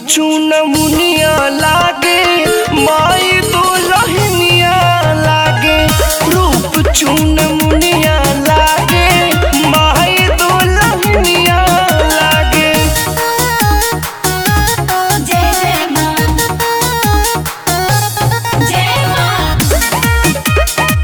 चून मुनिया लागे माई दुलहनिया लागे रूप चून मुनिया लागे माई दुलहनिया लागे जय जय माँ जय माँ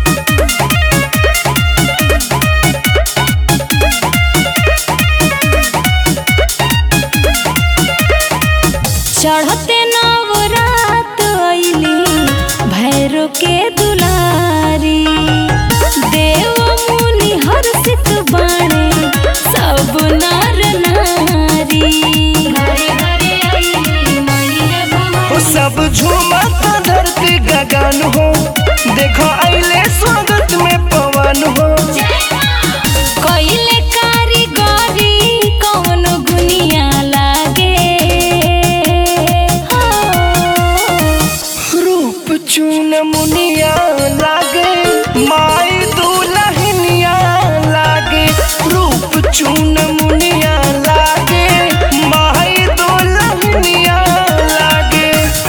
चढ़ते नवरात अइली भैरो के दुलारी देव मुनि हर्षित बाणे सब नर नारी घरे घरे अइली मैया हो भवानी सब झूमत धरती गगन हो देखो अइले स्वागत में पवन हो कइले कारीगरी कौन गुनिया लागे हो रूप चून मुनिया लागे माई दुलहनिया लागे रूप चून मुनिया लागे माई दुलहनिया लागे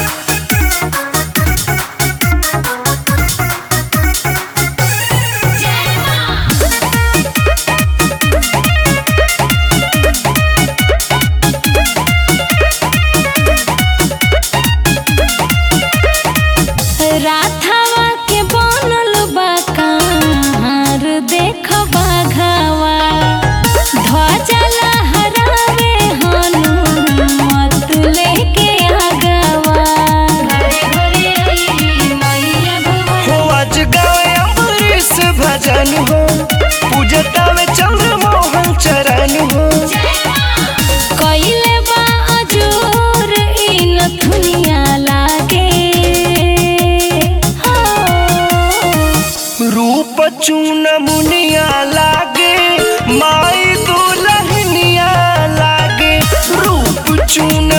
राधावा के बनल बा कहार देख बाघावा ध्वजा लहरावे हनुमत लेके आगवा घरे घरे अइली मैया भवानी हो आज गावे अमरीश भजन हो पूजतावे चंद्रमोहन चरण हो कइले बा अजोर इन दुनिया लागे हो रूप चून मुनिया लागे माई दुलहनिया लागे रूप चून